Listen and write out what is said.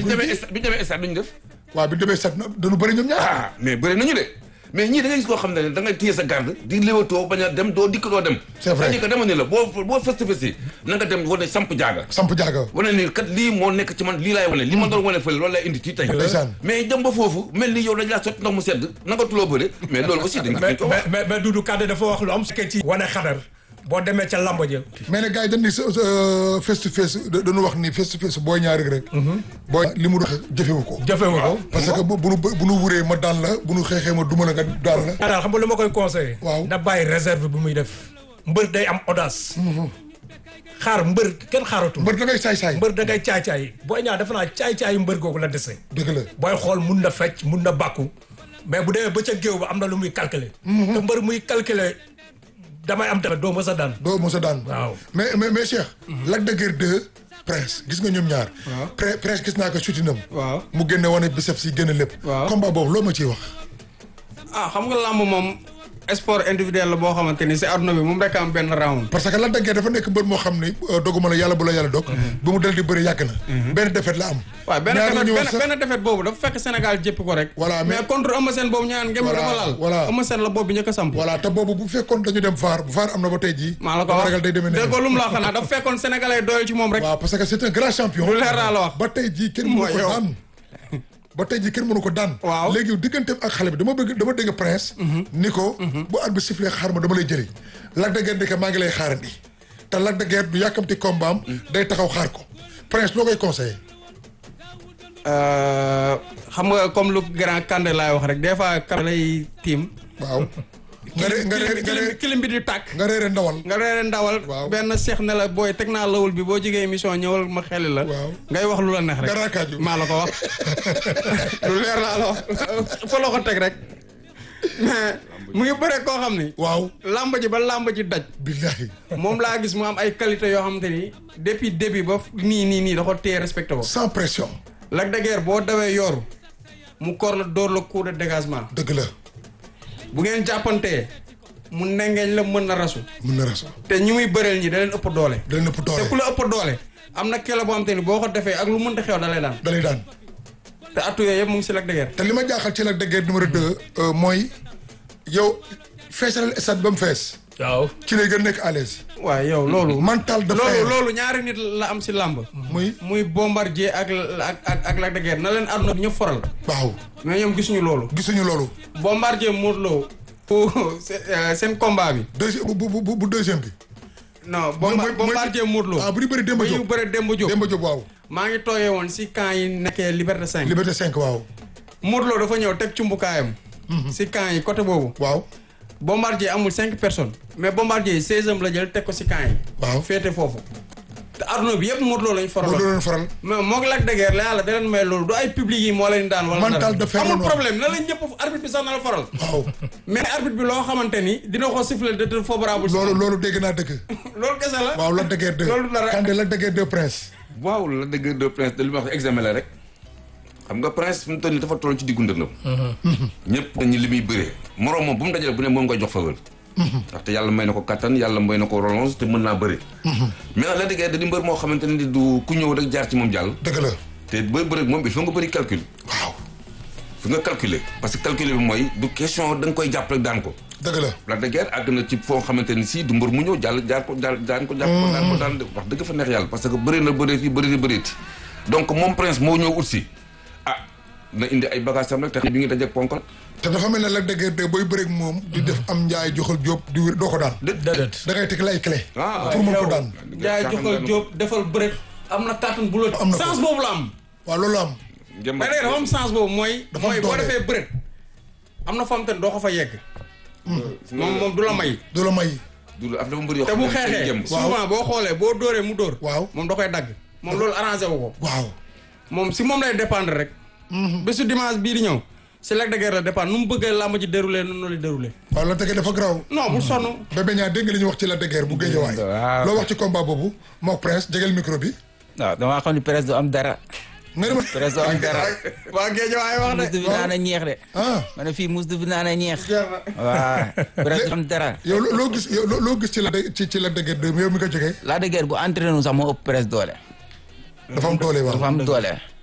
ñu demee stade bi ñu demee stade bi ñu def. waaw bi demee sat na dañu bëri ñoom ñaar ah mais bëri nañu de mais ñii da ngay gis koo xam ne da ngay téye sa garde di léwatoo bañ a dem doo dikk doo dem. C'est vrai. c'est-à-dire que dama ne la boo boo fëst fësti na nga dem wane samp jaaga. samp jaaga wane ni kat lii moo nekk ci man lii laay wane li ma doon wane fële loolu lay indi ci tey. Ndeysaan. mais dem ba foofu mel ni yow dañ laa sotti ndox mu sedd nanga tuloo bëre mais loolu aussi dañ mais ko wax. mais mais Doudou Kandé dafa wax lu am fekkee ci wane xadar boo demee ca lamb ja mais nag gars yi dañ ni sa face to face da- dañu wax ni face to face booy ñaari rek booy li mu dox jëfewu ko jëfewu ko parce que bu bu nu bu nu wuree ma daan la bu nu xeexee ma duma la nga daan la daal xam nga lu ma koy conseillé Waaw. na bàyyi réserve bi muy def mbër day am audace xaar mbër kenn xaaratu mbër da ngay saay-saay mbër da ngay caay-caay booy ñaar defe naa caay-caayu mbër googu la dese dëgg la booy xool mun na fecc mun na bàkku mais bu demee ba ca géew ba am na lu muy calculer te mbër muy calculer damay am tamit doo mës a daan doo mos a daan Waaw. mais mais mais Cheikh Lac de Guiers 2 Prince gis nga ñoom ñaar Pre- Prince gis naa ko sutinam waaw mu génne wane biceps yi génne lépp Waaw. combat boobu loo ma ciy wax ah xam nga làmb moom sport individuel la boo xamante ni si àdduna bi moom rek am benn round parce que Lac de Guiers dafa nekk mbër moo xam ni euh, doguma la yàlla bu la yàlla dog ba mu dal di bëri yàgg na benn défaite la am waaw benn ñaar la defet ñu woon benn sax benn defet boobu dafa fekk Sénégal jéppi ko rek Voilà, mais- mais contre Eumeu Sène boobu ñaan ngeen Voilà, dafa laal voilà. Eumeu Sène la boobu bi njëkk a samp voilà te boobu bu fekkoon dañu dem VAR bu VAR am na ba tey jii maa la ko dama wax ragal day demee dégg ko ne lu mu la xanaa dafa fekkoon sénégalais doyal ci moom rek waaw parce que c'est un grand champion Lu leer laa la wax. ba tey jii kenn mënu Mooy ko yow. daan ba tey jii kenn mënu ko daan Waaw. léegi digganteem ak xale bi dama bëgg dama dégg prince ni ko bu at bi sifflé xaar ma dama lay jëli Lac de Guiers di ko maa ngi lay xaarandi te Lac de Guiers du yàkkamti combat am day taxaw xaar ko prince loo koy conseillé Euh, xam nga comme lu grand Kandé laay wax rek des fois Kandé lay tiim waaw nga re nga re nga kilim re kilim bi di tàkk nga reere ndawal nga reere ndawal Waaw. benn seex ne la booy teg naa lawul bi boo jegee émission ñëwal ma xeli la Waaw. ngay wax lu la neex rek nga raakaaju maa la ko wax lu leer laa la wax fa la ko teg rek mais mu ngi bëre koo xam ni waaw làmb ji ba làmb ji daj billahi moom laa gis mu am ay qualité yoo xamante ni depuis début ba nii nii nii da ko téye respecté ko sans pression Lac de Guiers boo dawee yooru mu kor la dóor la coup de dégagement dëgg la bu ngeen jàppantee mu nengeeñ la mën na rasu mën na raison te ñi muy bëreel ñi da leen ëpp doole da leen ëpp te ku doole la ëpp doole am na kele boo xam te ni boo ko defee ak lu mënta xew da lay daan da lay daan te attu yooyu yëpp mu ngi si Lac de Guiers te li ma jaaxal ci Lac de Guiers numéro 2 mooy yow feesalal stade ba mu fees waaw ci lay gën nekk à l'aise waaw yow loolu mental de loolu fer loolu ñaari nit la am si làmb muy muy bombardier ak ak ak ak Lac de Guiers na leen àdduna bi ñëpp foral waaw mais ñoom gisuñu loolu gisuñu loolu bombardier Modou Lo pour seen combat bi deuxième bu bu bu bu deuxième bi. non mooy- bomba mooy- bombardier Modou Lo ah bu ñu bëri Demba ba ñu Diop bëre Demba Diop Demba Diop waaw. maa ngi toogee woon si camp yi nekkee Liberté 5 Liberté 5 waaw. Modou Lo dafa ñëw teg cumbukaayam si camp yi côté boobu waaw bombardier amul cinq personnes mais bombardier seizième la jël teg ko si camp yi waaw. féete foofu te adduna bi yëpp Modou Lo lañ moo faraloon doon faral. mais moo ngi Lac de Guiers la yàlla da leen may loolu du ay public yi moo leen daan wala Mental dara. de fer la amul noonu. problème na la ñëpp arbitre bi sax na la faral waaw mais arbitre bi loo xamante ni dina ko siffler de favorable si loolu moom. loolu dégg naa dëgg. loolu kese la waaw Lac de Guiers 2. loolu dara Kandé Lac de Guiers 2 prince. waaw la dëgg de prince de li ma wax examen la rek xam nga prince fi mu toll nii dafa toll ci diggu ndëndam ñëpp dañu li muy bëree moroom moom bu mu dajale bu ne moom nga jox faveur ndaxte yàlla may na ko kattan yàlla may na ko relance te mën naa bëri mais nag la dëgg da di mbër moo xamante ne du ku ñëw rek jaar ci moom jàll dëgg la te booy bëri moom il faut nga bëri calcul waaw fu nga calculer parce que calculer bi mooy du question da nga koy jàpp rek daan ko dëgg la. Lac de Guiers àgg na ci foo xamante ni si du mbër mu ñëw jàll jaar ko jàll daan ko jàpp ko daan ko daan wax dëgg fa neex yàlla parce que bëri na bëreeti bëreeti bëreeti donc moom prince moo ñëw ut si ah na indi ay bagages am rek te bi ngi dajeeg ponkal te dafa mel ne Lac de Guiers 2 booy bëreeg moom. di def am njaay joxal jóob di wér doo ko daan. déedéet da ngay teg lay clé. ah pour mën ko daan. jaay joxal jóob defal bëre am na kàttan bu la Am na ko. sens boobu la am waaw loolu am. Njëmbat mais léegi dafa am sens boobu mooy Dafa am mooy boo doole. defee bëre am na fam te doo ko fa yegg moom moom du la may du la may. du af dafa mbër yoo te xam bu ne dañ xeexee jëm. souvent boo xoolee boo dóoree mu dóor Waaw. moom da koy dagg moom loolu arrangé wu ko waaw. moom si moom lay dépendre rek bésu dimanche bii di ñëw si Lac de Guiers la dépendre nu mu bëggee làmb ji déroulé noonu la déroulé waaw Lac de Guiers dafa garaaw. non bu sonn Bébé Niang dégg nga li ñu wax ci Lac de Guiers bu Guédiawaye. waaw. loo wax ci combat boobu mook prince jegel micro bi. waaw damaa xam ne presse du am dara nga ne ma. presse du am dara waa géej waay wax mus du de fi naan a ñeex de ah ma ne fii mus du fi naan a ñeex waaw presse du am dara yow loo loo gis yow loo- loo gis ci la ci ci Lac de Guiers 2 yow mi ko jógee Lac de Guiers bu entraîné wu sax moo ëpp presse doole dafa am doole waaw. dafa am doole